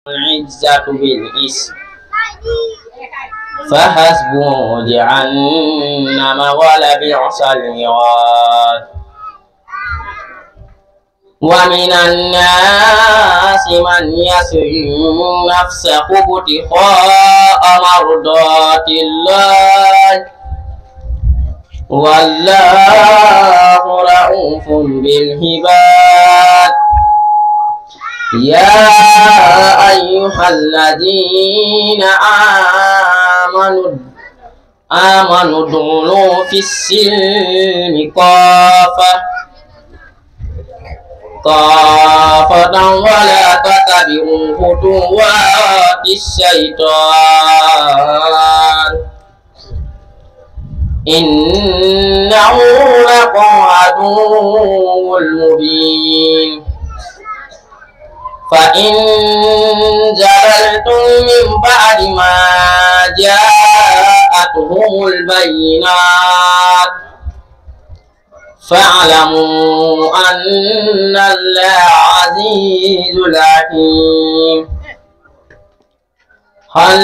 العزة بالإسم فحسبه جهنم ولبئس المراد ومن الناس من يسر نفسه ابتغاء مرضات الله والله رؤوف بالعباد يا أيها الذين آمنوا آمنوا ادخلوا في السلم كافة كافة ولا تتبعوا خطوات الشيطان إنه لكم عدو مبين فإن زللتم من بعد ما جاءتهم البينات فاعلموا أن الله عزيز حكيم هل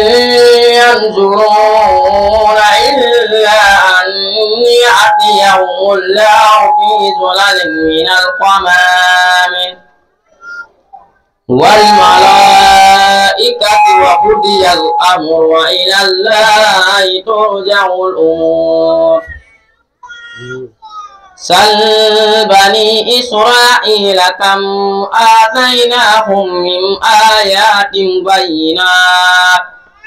ينظرون إلا أن يأتيهم الله في ظلل من الغمام والملائكة وقضي الأمر وإلى الله ترجع الأمور سل بني إسرائيل كم آتيناهم من آيات بينات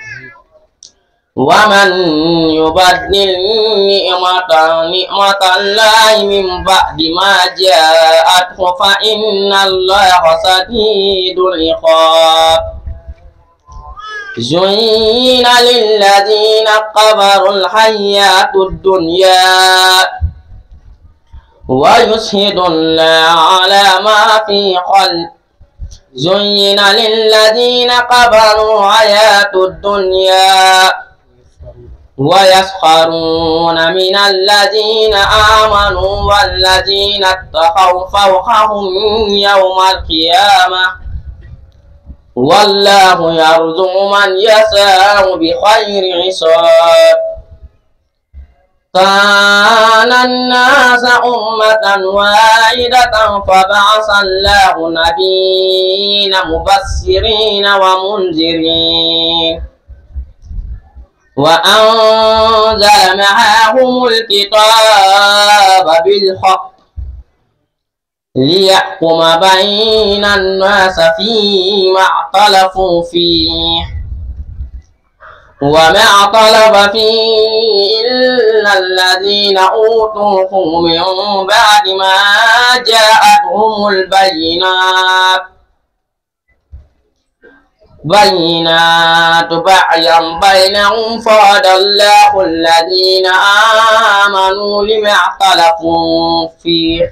ومن يبدل نعمة نعمة الله من بعد ما جاءته فإن الله شديد العقاب زين للذين كفروا الحياة الدنيا ويشهد الله على ما في قلب زين للذين كفروا حياة الدنيا ويسخرون من الذين آمنوا والذين اتقوا فوقهم يوم القيامة والله يرزق من يشاء بخير حساب كان الناس أمة واحدة فبعث الله نبيين مبشرين ومنذرين وأنزل معهم الكتاب بالحق ليحكم بين الناس فيما اختلفوا فيه وما اختلف فيه إلا الذين أوتوه من بعد ما جاءتهم البينات بينات بعيا بينهم فهدى الله الذين آمنوا لما اختلفوا فيه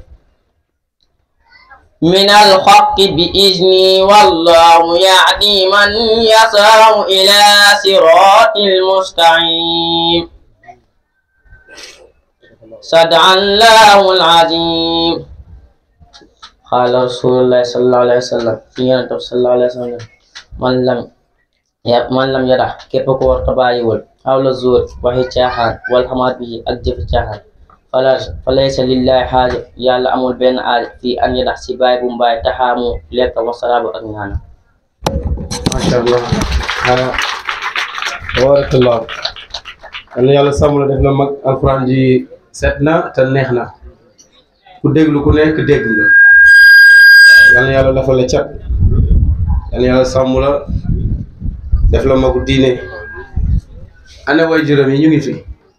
من الحق بإذنه والله يهدي من يشاء إلى صراط المستقيم صدق الله العظيم قال رسول الله صلى الله عليه وسلم في صلى الله عليه وسلم man lam ya man lam yara képp ko war ta bàyyiwul xawla zuur waxi caaxaan wal xamaat bi ak jëfi caaxaan fala falaysa lillahi xaaja yàlla amul benn aaj fii an yadax si bàyyi bu mbaay taxaamu lekk wasalaabu ak ñaana macha allah ah tabarakallah yal na yàlla sàmm la def na mag alquran ji set na te neex na ku déglu ku nekk dégg nga yal na yàlla dafa la cat yal na yàlla sàmm la def la magu diine ana way juróom yi ñu ngi fi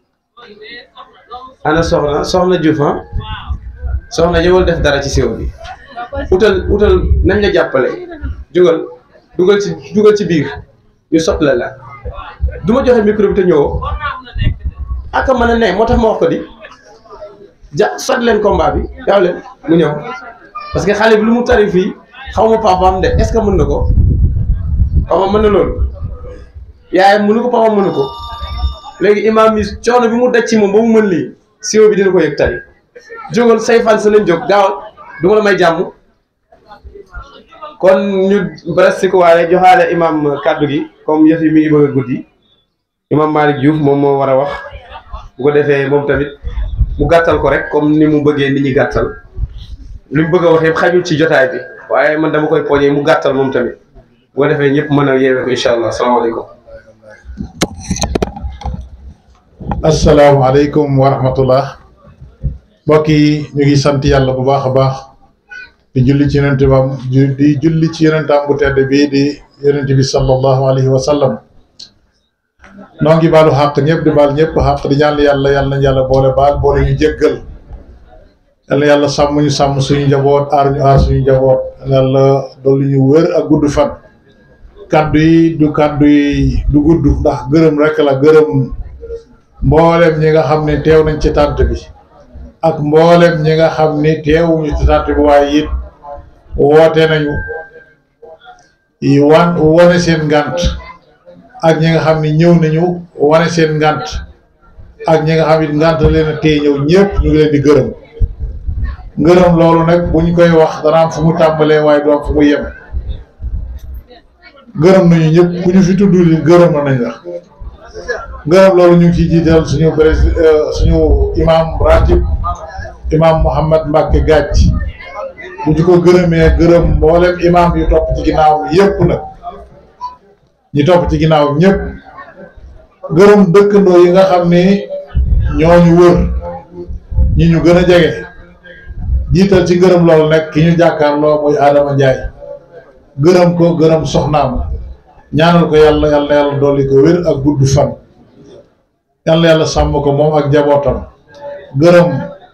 ana soxna soxna Diouf ah soxna ñëwal def dara ci séew bi utal utal nañ la jàppale jugal dugal ci dugal ci biir ñu sotle la du ma joxe micro bi te ñëwoo aka mën a ne moo tax ma wax ko di ja sot leen combat bi yaaw leen mu ñëw parce que xale bi lu mu tari fii xaw ma papaam de est-ce que mën na ko papa mën na loolu yaayam mënu ko papa mënu ko léegi imam mi coono bi mu daj ci moom ba mu mën lii siwo bi dina ko yëg tari jógal say fan sa nañ jóg gaawal du ma la may jàmm kon ñu presque waale joxaale imam kaddu gi comme yëf yi mi ngi bëgg a guddi imam Malick Diouf moom moo war a wax bu ko defee moom tamit mu gàttal ko rek comme ni mu bëggee nit ñi gàttal li mu bëgg a wax yëpp xajul ci jotaay bi waaye man dama koy poñee mu gàttal moom tamit bu ko defee ñëpp mën a yeewee ko incha allah salaamaaleykum. asalaamaaleykum wa rahmatullah mbokk yi ñu ngi sant yàlla bu baax a baax di julli ci yonent bam di julli ci yonentam bu tedd bii di yonent bi sallallahu alayhi wa sallam noo ngi baalu xàq ñëpp di baal ñëpp xàq di ñaan yàlla yàlla nañ yàlla boole baal boole ñu jéggal yàlla yàlla sàmm ñu sàmm suñu njaboot aar ñu aar suñu njaboot yàlla dolli ñu wér ak gudd fan kaddu yi du kaddu yi du gudd ndax gërëm rek la gërëm mboolem ñi nga xam ne teew nañ ci tànt bi ak mboolem ñi nga xam ni teewuñu ci tànt bi waaye it woote nañu yi wan wane seen ngant ak ñi nga xam ni ñëw nañu wane seen ngant ak ñi nga xam it ngant leen a téye ñëw ñëpp ñu ngi leen di gërëm ngërëm loolu nag buñ koy wax dana am fu mu tàmbalee waaye du am fu mu yem gërëm nañu ñëpp ku ñu fi tudd li gërëm nañ la gërëm loolu ñu ngi ciy jiital suñu président suñu imam ratib imam Mouhamed Mbacke Gàcc bu ñu ko gërëmee gërëm mboolem imam yu topp ci ginnaaw yëpp nag ñi topp ci ginnaaw ñëpp gërëm dëkkandoo yi nga xam ni ñooñu wër ñi ñu gën a jege jiital ci gërëm loolu nag ki ñu jàkkaarloo muy Adama Ndiaye gërëm ko gërëm soxnaam ñaanal ko yàlla yàlla yàlla dolli ko wér ak gudd fan yàlla yàlla sàmm ko moom ak njabootam gërëm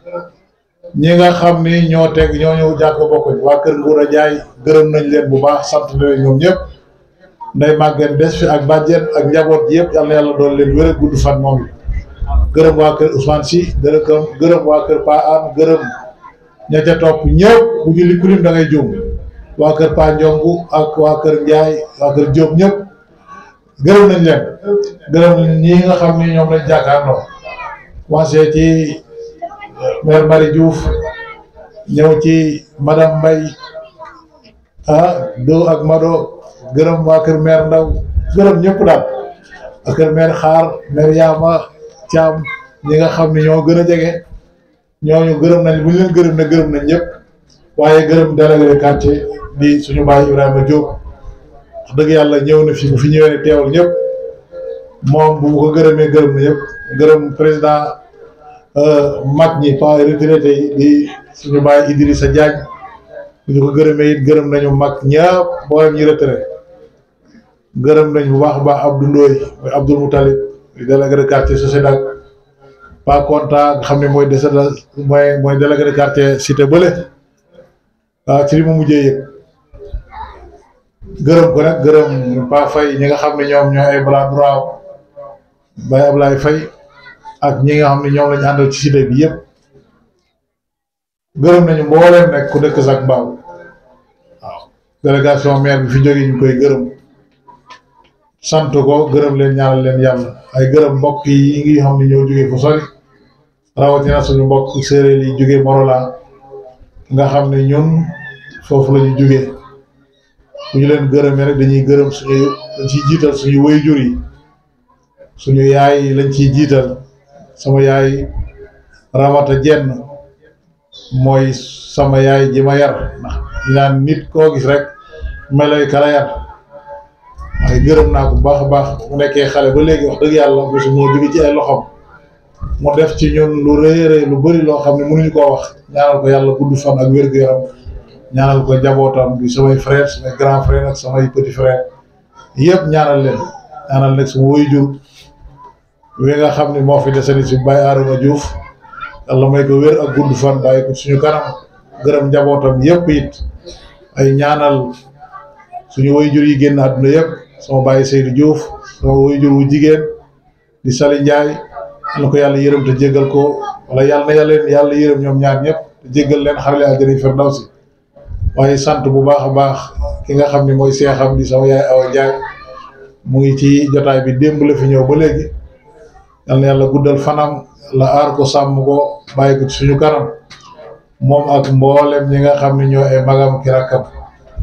ñi nga xam ni ñoo teg ñoo ñëw jàkk bokkuñ waa kër Nguura Njaay gërëm nañ leen bu baax sant leen ñoom ñëpp nday màggeen des fi ak bàjjen ak njaboot yëpp yàlla yàlla dool leen wér ak gudd fan moom yi gërëm waa kër Ousmane Sy gërëm gërëm waa kër Pa An gërëm ña ca topp ñëpp bu ñu li kulim da ngay juum waa kër Pa Ndiongu ak waa kër Njaay waa kër Diop ñëpp gërëm nañ leen gërëm ñi nga xam ni ñoom lañ jàkkaarloo commencé ci maire Marie Diouf ñëw ci madame Mbaye ah do ak Mado gërëm waa kër maire Ndaw gërëm ñëpp daal waa kër maire Xaar maire Yaama Thiam ñi nga xam ni ñoo gën a jege ñooñu gërëm nañ bu ñu leen gërëm ne gërëm nañ ñëpp waaye gërëm délégué de quartier di suñu baay Ibrahima Diop wax dëgg yàlla ñëw na fi bu fi ñëwee ne teewal ñëpp moom bu ko gërëmee gërëm na ñëpp gërëm président mag ñi pas retraité yi di suñu baay Idrissa Diagne bu ñu ko gërëmee it gërëm nañu mag ñëpp mboolem ñi retraité gërëm nañ bu baax a baax Abdou Ndoye mooy Abdoul Moutalib di délégué de quartier Sociédac pas content nga xam ne mooy décédé mooy mooy délégué de quartier cité bële waaw ci li mu mujjee yëg gërëm ko nag gërëm Pa Faye ñi nga xam ne ñoom ñooy ay bras droit Baye Ablaye Faye ak ñi nga xam ne ñoom lañu àndal ci cité bi yëpp gërëm nañu mbooleem nekk ku dëkk sax mbaaw waaw délégation maire bi fi jógee ñu koy gërëm sant ko gërëm leen ñaanal leen yàlla ay gërëm mbokk yi ngi xam ne ñoo jógee fu sori rawatina suñu mbokk séeréer yi jógee Morola nga xam ne ñun foofu la ñu jógee bu ñu leen gërëmee rek dañuy gërëm suñu dañ ciy jiital suñu waajur yi suñu yaay lañ ciy jiital sama yaay Ramata Jenn mooy sama yaay ji ma yar ndax ñu naan nit koo gis rek meloy kala yar waaye gërëm naa ko bu baax a baax mu nekkee xale ba léegi wax dëgg yàlla mosu moo jóge ci ay loxoom mu def ci ñun lu rëy rëy lu bëri loo xam ne mënuñu koo wax ñaanal ko yàlla gudd fan ak wér-gu-yaram ñaanal ko njabootam bi samay frère samay grand frère ak samay petit frère yëpp ñaanal leen ñaanal nag sama waajur wi nga xam ne moo fi desani si Baye Adama Diouf yàlla may ko wér ak gudd fan bàyyi ko suñu kanam gërëm njabootam yëpp it ay ñaanal suñu waajur yi génn àdduna yëpp sama Baye Seydou Diouf sama waajur wu jigéen di Sali Ndiaye na ko yàlla yërëm te jéggal ko wala yàlla na yàlla yàlla yërëm ñoom ñaar ñëpp te jéggal leen xarale àjjana firdawsi waaye sant bu baax a baax ki nga xam ne mooy seexam di sama yaay Awa Ndiaye mu ngi ci jotaay bi démb la fi ñëw ba léegi yal na yàlla guddal fanam la aar ko sàmm ko bàyyi ko ci suñu kanam moom ak mboolem ñi nga xam ne ñoo ay magam ki rakkam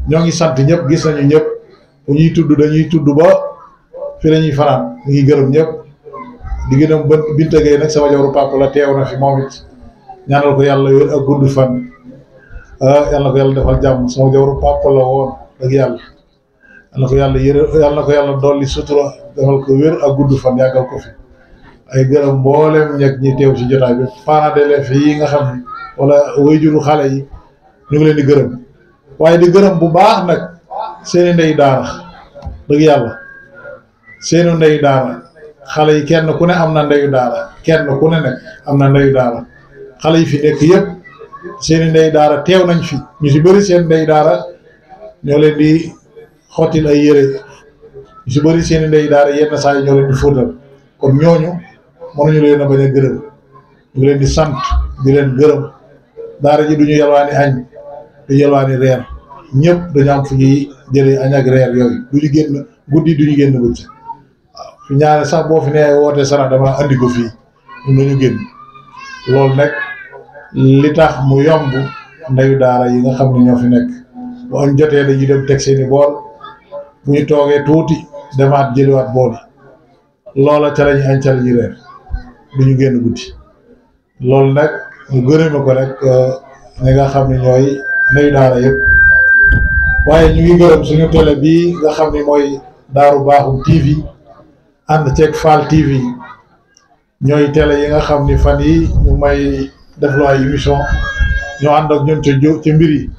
ñoo ngi sant ñëpp gis nañu ñëpp bu ñuy tudd dañuy tudd ba fi la ñuy fanaan ñu ngi gërëm ñëpp di gërëm ba Binta Gueye nag sama jabaru papa la teew na fi moom it ñaanal ko yàlla wér ak gudd fan ah yàlla na ko yàlla defal jàmm sama jabaru papa la woon dëgg yàlla yàlla na ko yàlla yërë yàlla na ko yàlla dolli sutura defal ko wér ak gudd fan yàggal ko fi ay gërëm mboolem ñeg ñi teew ci jotaay bi parents d'élèves yi nga xam ne wala wayjuru xale yi ñu ngi leen di gërëm waaye di gërëm bu baax nag seeni ndey daara dëgg yàlla seeni ndey daara xale yi kenn ku ne am na ndeyu daara kenn ku ne nag am na ndeyu daara xale yi fi nekk yëpp seeni ndey daara teew nañ fi ñu si bëri seen ndey daara ñoo leen di xottil ay yére ñu si bëri seeni ndey daara yenn saa yi ñoo leen di fóotal kon ñooñu mënuñu leen a bañ a gërëm ñu ngi leen di sant di leen gërëm daara ji duñu yalwaani añ du yalwaani reer ñëpp dañu am fu ñuy jëlee añ ak reer yooyu duñu génn guddi duñu génn bëccëg waaw fi ñaare sax boo fi nee woote sara dama andi ko fii ñun dañu génn loolu nag li tax mu yomb ndeyu daara yi nga xam ne ñoo fi nekk bu añ jotee dañuy dem teg seeni bool bu ñu toogee tuuti demaat jëliwaat bool yi loola ca lañu añ ca lañu reer duñu génn guddi loolu nag ñu gërëme ko rek ñi nga xam ne ñooy ndeyu daara yëpp waaye ñu ngi gërëm suñu télé bii nga xam ne mooy Daaru Baaxum TV ànd ceeg Fall TV ñooy télé yi nga xam ni fan yi ñu may def lu ay émission ñoo ànd ak ñun ca jo ca mbir yi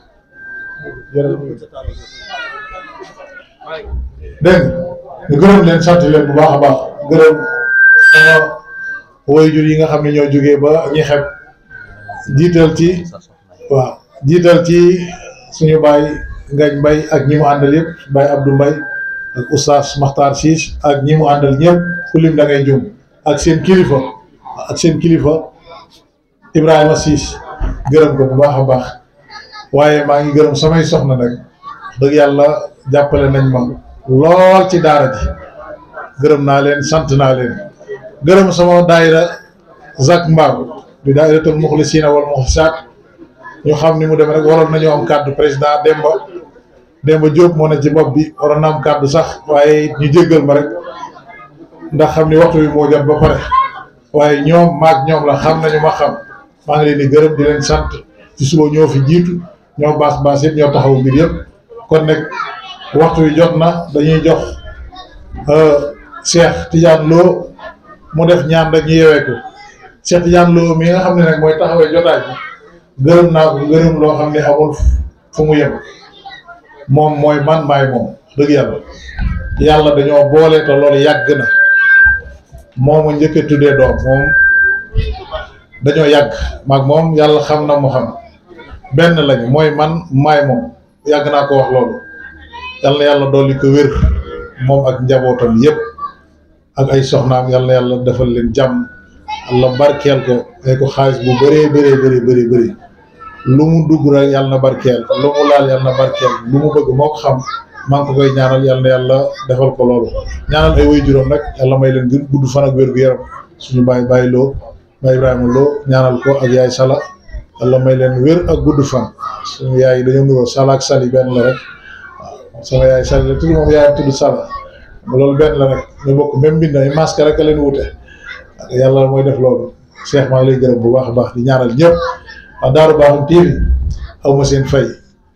dégg nga ñu gërëm leen sant leen bu baax a baax gërëm sama waajur yi nga xam ne ñoo jógee ba ñi xeb jiital ci waaw jiital ci suñu baay ngañ mbay ak ñi mu àndal yëpp baay Abdou Mbay ak oustaz Makhtar Siis ak ñi mu àndal ñëpp ku lim da ngay jum ak seen kilifa ak seen kilifa Ibrahima Siis gërëm ko bu baax a baax waaye maa ngi gërëm samay soxna nag dëgg yàlla jàppale nañ ma lool ci daara ji gërëm naa leen sant naa leen gërëm sama daayira Zak Mbaaw di daayiratul muxlisiina wal muxlisaat ñu xam ni mu demee rek waroon nañoo am kàddu président Demba Demba Diop moo ne ci bopp bi waroon na am kàddu sax waaye ñu jéggal ma rek ndax xam ni waxtu bi moo jot ba pare waaye ñoom maag ñoom la xam nañu ma xam maa ngi leen di gërëm di leen sant ci suba ñoo fi jiitu ñoo baas baas yëpp ñoo taxaw mbir yëpp kon nag waxtu wi jot na dañuy jox Cheikh Tidiane Lo mu def ñaan rek ñu yewee ko Cheikh Tidiane Lo mi nga xam ne nag mooy taxawee jotaay bi gërëm naa ko gërëm loo xam ne amul fu mu yem moom mooy man maay moom dëgg yàlla yàlla dañoo boole te loolu yàgg na moomu njëkk a tuddee doom moom dañoo yàgg maag moom yàlla xam na mu xam benn lañu mooy man maay moom yàgg naa ko wax loolu yàlla na yàlla dolli ko wér moom ak njabootam yépp ak ay soxnaam yàlla na yàlla defal leen jàmm yàlla barkeel ko ay ko xaalis bu bëree bëree bëri bëri bëri lu mu dugg rek yàlla na barkeel lu mu laal yàlla na barkeel lu mu bëgg moo ko xam maa ngi ko koy ñaanal yàlla na yàlla defal ko loolu ñaanal ay way juróom nag yàlla may leen gën gudd fan ak wér gu yaram suñu baay bàyyi loo baay Ibrahima loo ñaanal ko ak yaay Sala yàlla may leen wér ak gudd fan suñu yaay dañoo nuroo Sala ak Sali benn la rek waaw sama yaay Sali la tudd moom yaayam tudd Sala loolu benn la rek ñu bokk même mbind ay masque rek a leen wute yàlla mooy def loolu Cheikh maa ngi lay gërëm bu baax a baax di ñaanal ñëpp waa Daaru Baaxum TV aw ma seen fay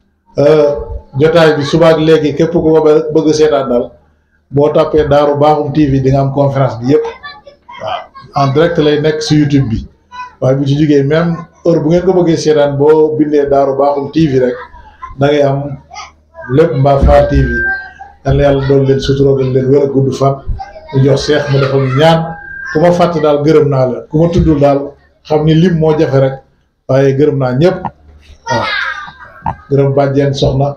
jotaay bi subaak léegi képp ku ko bëgg seetaan daal boo tàppee Daaru Baaxum TV di nga am conférence bi yëpp waaw en direct lay nekk si YouTube bi waaye bu ci jógee même heure bu ngeen ko bëggee seetaan boo bindee Daaru Baaxum TV rek da ngay am lépp mbaa Fall TV yal na yàlla doon leen suturogal leen wér a gudd fan ñu jox Cheikh mu defal ñu ñaan ku ma fàtte daal gërëm naa la ku ma tuddul daal xam ni lim moo jafe rek waaye gërëm naa ñëpp waaw gërëm bàjjeen soxna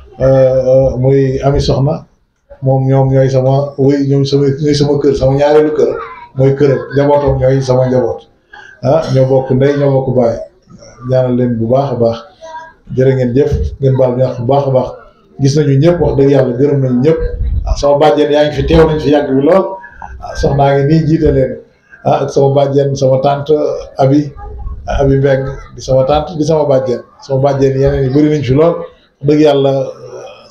muy ami soxna moom ñoom ñooy sama wéy ñoom sama ñooy sama kër sama ñaareelu kër mooy këram njabootam ñooy sama njaboot ah ñoo bokk ndey ñoo bokk baay ñaanal leen bu baax a baax jërë ngeen jëf ngeen baal ñaax bu baax a baax gis nañu ñëpp wax dëgg yàlla gërëm nañu ñëpp ah sama bàjjeen yaa ngi fi teew nañ fi yàgg bi lool ah soxnaa ngi nii jiite leen ah ak sama bàjjeen sama tante abi abi mbeng di sama tante di sama bàjjeen sama bàjjeen yeneen yi bëri nañ fi lool dëgg yàlla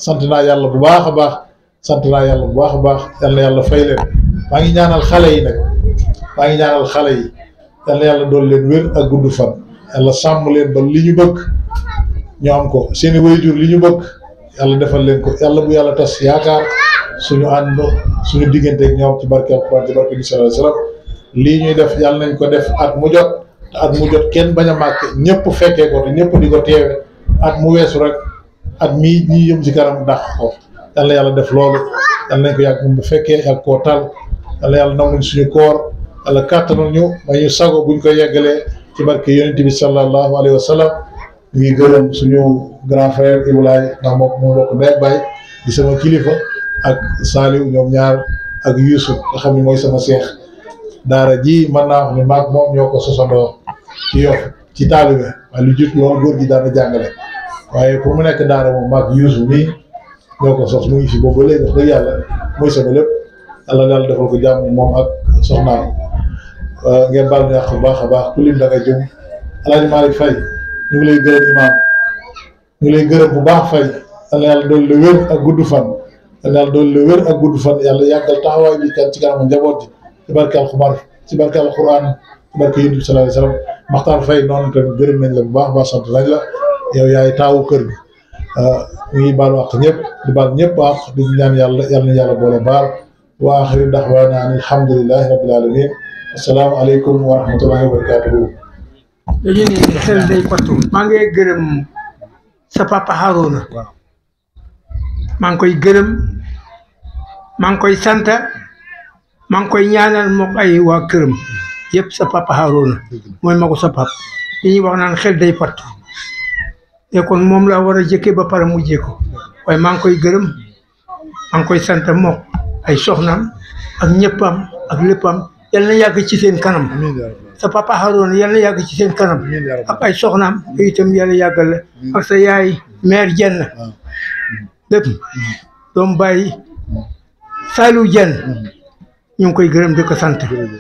sant naa yàlla bu baax a baax sant naa yàlla bu baax a baax yal na yàlla fay leen maa ngi ñaanal xale yi nag maa ngi ñaanal xale yi yal na yàlla doon leen wér ak gudd fan yàlla sàmm leen ba li ñu bëgg ñu am ko seeni waajur li ñu bëgg yàlla defal leen ko yàlla bu yàlla tas yaakaar suñu ànd suñu diggante ak ñoom ci barke alquran ci barke bi sallallahu alayhi wasallam lii ñuy def yàlla nañ ko def at mu jot te at mu jot kenn bañ a màkk ñëpp fekkee ko te ñëpp di ko teewe at mu weesu rek at mii ñii yëm ci kanam dàq ko yàlla yàlla def loolu yàlla nañ ko yàgg moom bu fekkee yàgg koo tal yàlla yàlla nanguñ suñu koor yàlla kàttanal ñu ba ñu sago buñ ko yeggalee ci barke yonent bi sallallahu alayhi wa sallam ñu ngi gërëm suñu grand frère Ibrahima ndax moom moo bokk ndey ak baay di sama kilifa ak Saliou ñoom ñaar ak Youssouf nga xam ne mooy sama seex daara ji mën naa wax ne maag moom ñoo ko sosandoo ci yof ci taalibe waaye lu jut loolu góor gi daana jàngale waaye pour mu nekk daara moom maag Youssouf mii ñoo ko sos mu ngi fi boobu ba léegi wax dëgg yàlla mooy sama lépp yàlla daal defal ko jàmm moom ak soxnaam ngeen baal ñu yàq bu baax a baax ku lim da nga jëm Alaaji Malick Faye ñu ngi lay gërëm imaam ñu ngi lay gërëm bu baax Faye yàlla yàlla doon la wér ak gudd fan yàlla yàlla doon la wér ak gudd fan yàlla yàggal taxawaay bi kan ci kanamu njaboot ji ci barke alxubar ci barke alxuraan ci barke yonent bi sallallahu alayhi wasallam Maxtaar Faye noonu tamit gërëm nañ la bu baax baax sant nañ la yow yaay taawu kër gi ñu ngi baal wax ñëpp di baal ñëpp wax di ñaan yàlla yàlla na yàlla boole baal wa axiru daxwaana an alhamdulilahi rabbil alamin assalaamu aleykum wa rahmatullahi wa barakatuhu dañu ne xel day pattu maa ngi gërëm sa papa Harouna maa ngi koy gërëm maa ngi koy sant maa ngi koy ñaanal mook ay waa këram yëpp sa papa Harouna mooy ma ko sa pap li ñuy wax naan xel day pattu te kon moom laa war a jëkkee ba pare mujjee ko waaye maa ngi koy gërëm maa ngi koy sant mook ay soxnaam ak ñëppam ak léppam yal na yàgg ci seen kanam sa papa Harouna yal na yàgg ci seen kanam ak ay soxnaam te itam yàlla yàggal la ak sa yaay mère jenn lépp doom bàyyi Saliou jenn ñu ngi koy gërëm di ko sant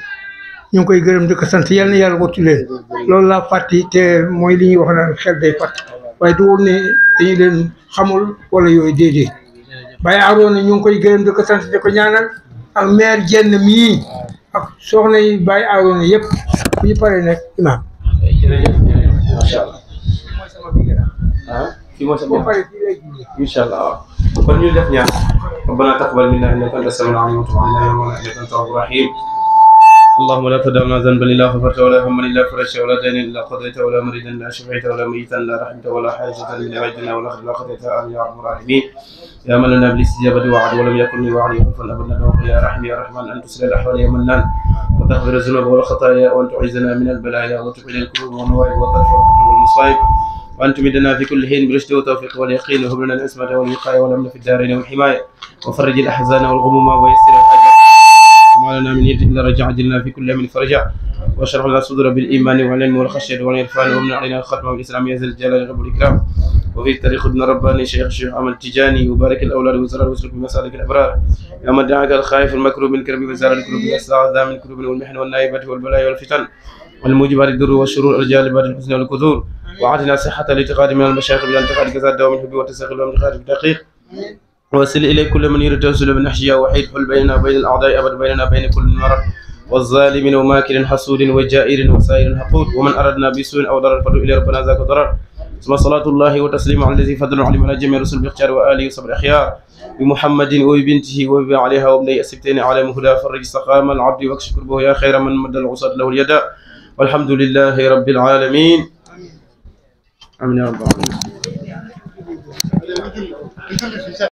ñu ngi koy gërëm di ko sant yal na yàlla wattu leen loolu laa fàtti te mooy li ñuy wax naan xel day fàtt waaye du woon ne dañu leen xamul wala yooyu déedéet Baye Harouna ñu ngi koy gërëm di ko sant di ko ñaanal ak mère jenn mii ak soxna yi Baye Harouna yëpp bu ñu paree nag imaam jërëjëf jërëjëf macha allah mooy sama bigira ah fii mooy sa boo bopp paree fii lay julli incha allah waaw kon ñu def ñaan ربنا تقبل منا انك انت السميع العليم وتب علينا يا مولانا انك انت التواب الرحيم اللهم لا تدع لنا ذنبا الا غفرته ولا هما الا فرجته ولا دينا الا قضيته ولا مريدا الا شفيته ولا ميتا الا رحمته ولا حاجه من عيدنا ولا خير الا قضيتها امين يا رب العالمين يا من لنا بالاستجابه وعد ولم يكن لي وعد يغفر ابدا ندعوك يا رحيم يا رحمن ان تسلل الاحوال يا منان وتغفر الذنوب والخطايا وان تعيذنا من البلايا وتقبل الكروب والنوائب وترفع الخطوب والمصائب وأن تمدنا في كل حين بالرشد والتوفيق واليقين وهب لنا العصمة والوقاية والأمن في الدارين والحماية وفرج الأحزان والغموم ويسر الحاجات وما لنا من يد إلا رجع عجلنا في كل من فرجع واشرح لنا الصدور بالإيمان والعلم والخشية والعرفان ومن علينا الختم والإسلام يا ذا الجلال والإكرام وفي الطريق ابن رباني شيخ الشيخ أحمد تجاني وبارك الأولاد وزرار واسلك بمسالك الأبرار يا من دعاك الخائف المكروب من كرب وزار الكروب يستعذى من كروب والمحن والنائبة والبلايا والفتن والموجبات الضر والشرور الجالبات الحسن والكثور وعاتنا صحة الاعتقاد من المشايخ بالانتقاد كذا الدوام الحب والتساقل والانتقاد بالدقيق وصل إليه كل من يريد توسل بالنحشية وحيد حل بيننا وبين الأعداء أبد بيننا وبين كل مرض والظالم وماكر حسود وجائر وسائر حقود ومن أردنا بسوء أو ضرر فدعو إلى ربنا ذاك ضرر ثم صلاة الله وتسليم على الذي فضل علم على جميع الرسل باختيار وآله وصبر أخيار بمحمد وبنته وبي عليها وابني السبتين على مهدى فرج سقام العبد واكشف كربه يا خير من مد العصاة له اليد والحمد لله رب العالمين آمين يا رب العالمين